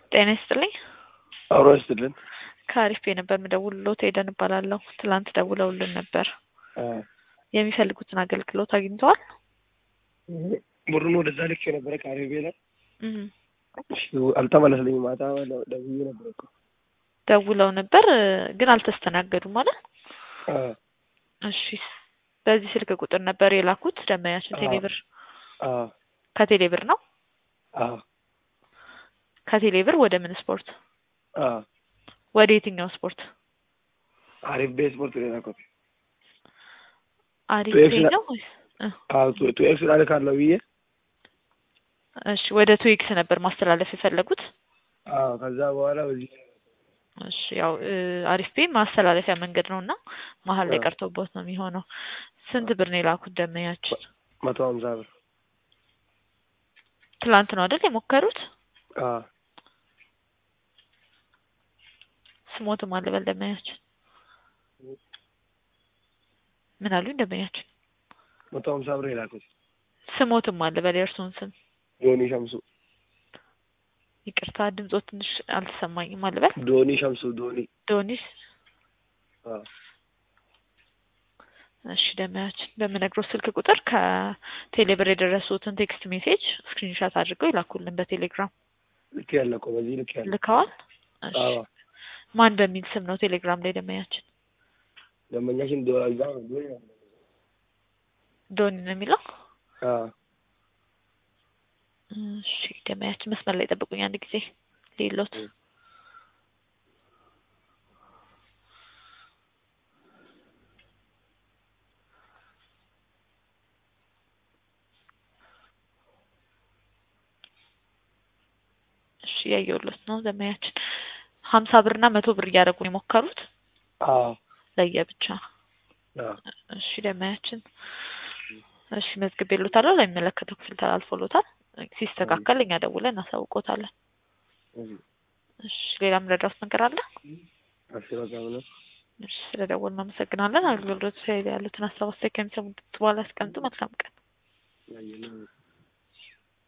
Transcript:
ጤና ይስጥልኝ። አብሮ ይስጥልን። ከአሪፍ ነበር የምደውልልዎት ኤደን እባላለሁ። ትላንት ደውለውልን ነበር። የሚፈልጉትን አገልግሎት አግኝተዋል? ብሩን ወደዛ ልክ የነበረ ከአሪፍ ላይ እህ አልተመለስልኝም። ማታ ደውዬ ነበር እኮ ደውለው ነበር ግን አልተስተናገዱም ማለት አ እሺ በዚህ ስልክ ቁጥር ነበር የላኩት ደንበኛችን አዎ። ቴሌብር አ ከቴሌብር ነው አ ከቴሌብር ወደ ምን ስፖርት አ ወደ የትኛው ስፖርት አሪፍ ቤስፖርት ነው የላኩት። አሪፍ ቱኤክስ ፔይ ላ- ነው ወይስ እ አዎ ቱ ቱ ኤክስ ላልካለሁ ብዬ እሺ ወደ ቱዊክስ ነበር ማስተላለፍ የፈለጉት አዎ ከዛ በኋላ በዚህ እሺ ያው እ አሪፍ ፔይ ማስተላለፊያ መንገድ ነው እና መሀል ላይ አዎ። ቀርቶቦት ነው የሚሆነው ስንት ብር ነው የላኩት ደንበኛችን መቶ ሀምሳ ብር ትላንት ነው አይደል የሞከሩት አ ስሞትም አልበል ደንበኛችን ምን አሉኝ ደንበኛችን መቶ ሀምሳ ብር የላኩት ስሞትም አልበል የእርሱን ስም ዶኒ ሸምሱ ይቅርታ ድምጾ ትንሽ አልተሰማኝም አልበል ዶኒ ሸምሱ ዶኒ ዶኒስ አ እሺ ደንበኛችን በምነግሮት ስልክ ቁጥር ከቴሌብር የደረሱትን ቴክስት ሜሴጅ ስክሪንሻት አድርገው ይላኩልን በቴሌግራም ልክ ያለ እኮ በዚህ ልክ ያለ ልከዋል እሺ አዎ ማን በሚል ስም ነው ቴሌግራም ላይ ደንበኛችን ደንበኛችን ዶ እዛ ዶኒ ነው ዶኒ ነው የሚለው አ እሺ ደንበኛችን መስመር ላይ ጠብቁኝ አንድ ጊዜ ሌሎት እ እሺ ያየሁለት ነው ደንበኛችን ሀምሳ ብርና መቶ ብር እያደረጉ ነው የሞከሩት አዎ ለየብቻ አ እሺ ደንበኛችን እሺ መዝግቤልዎታለሁ ለሚመለከተው ክፍል ተላልፎልዎታል ሲስተካከል እኛ ደውለን እናሳውቅዎታለን እሺ እሺ ሌላ የምረዳዎት ነገር አለ እሺ በቃ ምንም እሺ ስለደወልን እናመሰግናለን አገልግሎት ላይ ያሉትን ሀሳብ አስተያየት ከሚሰሙት በኋላ ያስቀምጡ መልካም ቀን ያየነው